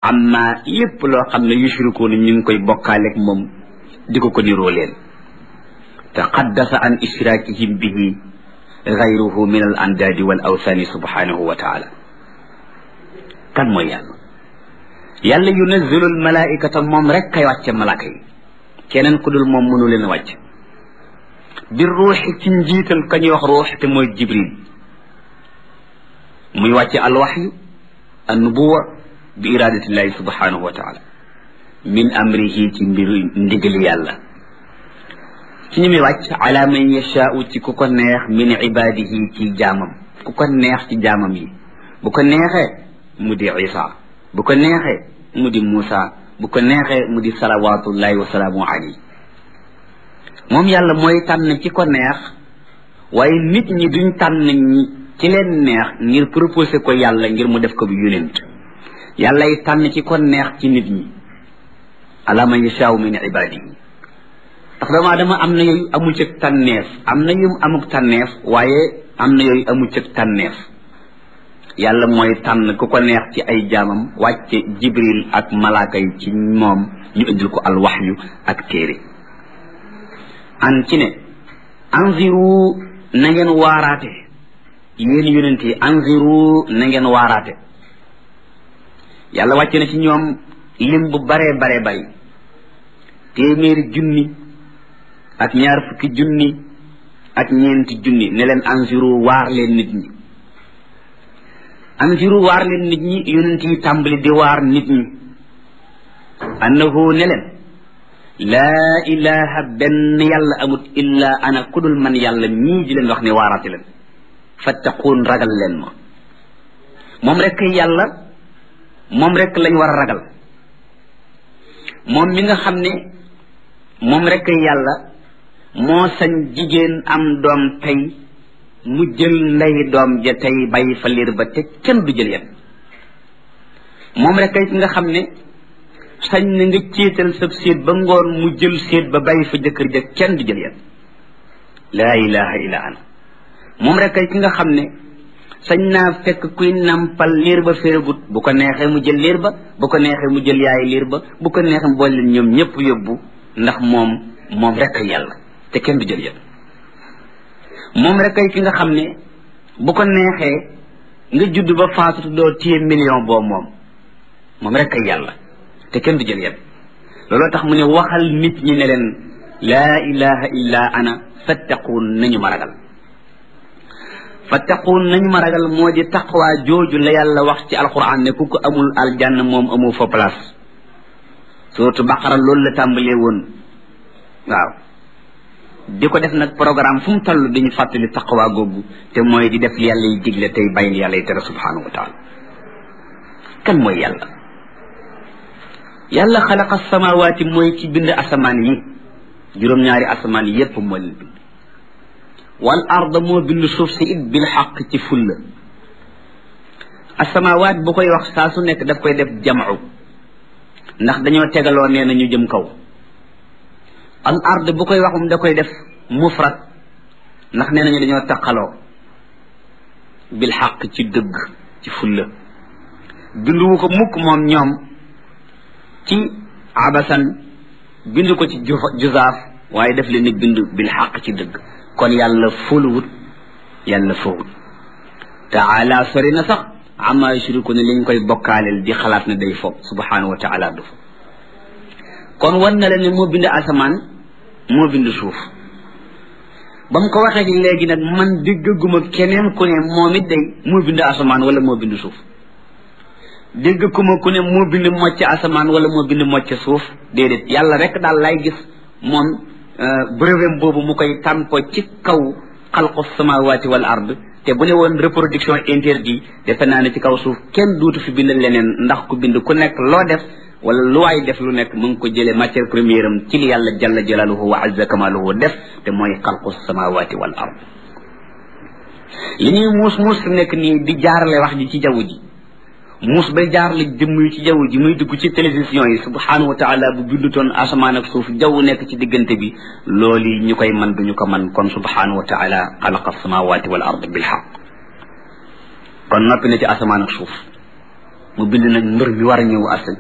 amma lépp loo xam ne yushrikuuna ñu ngi koy bokkaaleeg moom di ko ko niroo leen taqaddasa an ishrakihim bihi gayruhu min al andaadi wal awthani subhanahu wa taala kan mooy yàlla yàlla yunazzilu al malaikata moom rek kay wàcce malaaka yi keneen ku dul moom mënu leen wàcc bi ruuxi ci njiital ka ñuy wax ruux te mooy jibril muy wàcce alwaxyu annubuwa bi iradatillahi subhanahu wa taala min amrihi ci mbiru ndigali yàlla ci ñu muy wàcc ala man yashaau ci ku ko neex min ibadihi ci jaamam ku ko neex ci jaamam yi bu ko neexee mu di isa bu ko neexee mu di muusa bu ko neexee mu di salawatullahi wa salaamu alayhi moom yàlla mooy tànn ci ko neex waaye nit ñi duñ tànn ñi ci leen neex ngir proposé ko yàlla ngir mu def ko bi yonent yàllay tànn ci ko neex ci nit ñi ala man yashaau min ibadihi ndax doomu aadama am na yooyu amu cëg tànneef am na yu amuk tànneef waaye am na yooyu amu cëg tànneef yàlla mooy tànn ku ko neex ci ay jaamam wàcce jibril ak malaaka yi ci moom ñu indil ko alwaxyu ak téere an ci ne anziru na ngeen waaraate yéen yonent yi anziru na ngeen waaraate yàlla wàcce na ci ñoom lim bu baree baree bari téeméeri junni ak ñaar fukki junni ak ñeenti junni ne leen anziru waar leen nit ñi anziru waar leen nit ñi yonent yi tàmbali di waar nit ñi annahu ne leen laa ilaha benn yàlla amut illa ana kudul man yàlla mii di leen wax ne waaraate leen fattaquun ragal leen ma moom rek yàlla moom rek lañ war a ragal moom mi nga xam ne moom rek yàlla moo sañ jigéen am doom tey mu jël ndey doom ja tey bàyyi fa liir ba te kenn du jël yet moom rek ki nga xam ne sañ na nga céetal sab séet ba ngoon mu jël séet ba bàyyi fa jëkkër ja kenn du jël yet laa ilaha illa ana moom rek ki nga xam ne sañ naa fekk kuy nampal liir ba féeragut bu ko neexee mu jël liir ba bu ko neexee mu jël yaay liir ba bu ko neexee mu boole leen ñoom ñëpp yóbbu ndax moom moom rek yàlla te kenn du jël yet moom rek ay ki nga xam ne bu ko neexee nga judd ba faatu doo téye million boo moom moom rek ay yàlla te kenn du jël yet looloo tax mu ne waxal nit ñi ne leen laa ilaha illa ana fattaquun nañu ma ragal fattaquun nañu ma ragal moo di taqwa jooju la yàlla wax ci alquran ne ku ko amul aljanna moom amu fa place surtout baqara loolu la tàmbalee woon waaw di ko def nag programme fu mu toll dañu fàttali taqwa googu te mooy di def yàlla yi digle tey bàyyi yàlla yi tere subhanahu wa taala kan mooy yàlla yàlla xalaqa samawaati mooy ci bind asamaan yi juróom-ñaari asamaan yi yépp moo leen bind wal arda moo bind suuf si it bil xaq ci fulla asamawaat bu koy wax saa su nekk daf koy def jamcu ndax dañoo tegaloo nee na ñu jëm kaw al ard bu koy waxum da koy def mufrad ndax nee nañu dañoo taqaloo bil xaq ci dëgg ci fulla binduwu ko mukk moom ñoom ci abasan bind ko ci juzaaf waaye def leen ni bind bil xaq ci dëgg kon yàlla fóoluwut yàlla fowut taala sori na sax ama yushriku ne liñ koy bokkaaleel di xalaat ne day foog subhanahu wa taala du fa kon wan na la ne moo bind asamaan moo bind suuf ba mu ko waxee léegi nag man déggaguma keneen ku ne moom it day moo bind asamaan wala moo bind suuf déggaguma ku ne moo bind mocc asamaan wala moo bind mocc suuf déedéet yàlla rek daal lay gis moom brevet boobu mu koy tàmpo ci kaw xalqu samawaati wal ard te bu ne woon reproduction interdit defe naa ne ci kaw suuf kenn duutu fi bind leneen ndax ku bind ku nekk loo def wala lu waay def lu nekk mu ngi ko jëlee matière première am ci li yàlla jalla jalaluhu wa azza kamaluhu def te mooy xalqu samawati wal ard li ñuy muus muus fi nekk nii di jaarale wax ji ci jaww ji muus bay jaarale jëmm yi ci jaww ji muy dugg ci télévision yi subhanahu wa taala bu bindutoon asamaan ak suuf jaww nekk ci diggante bi loolu ñu koy man duñu ko man kon subhanahu wa taala xalaqa samawati wal ard bil xaq kon noppi na ci asamaan ak suuf mu bind nag mbër mi war a ñëw asal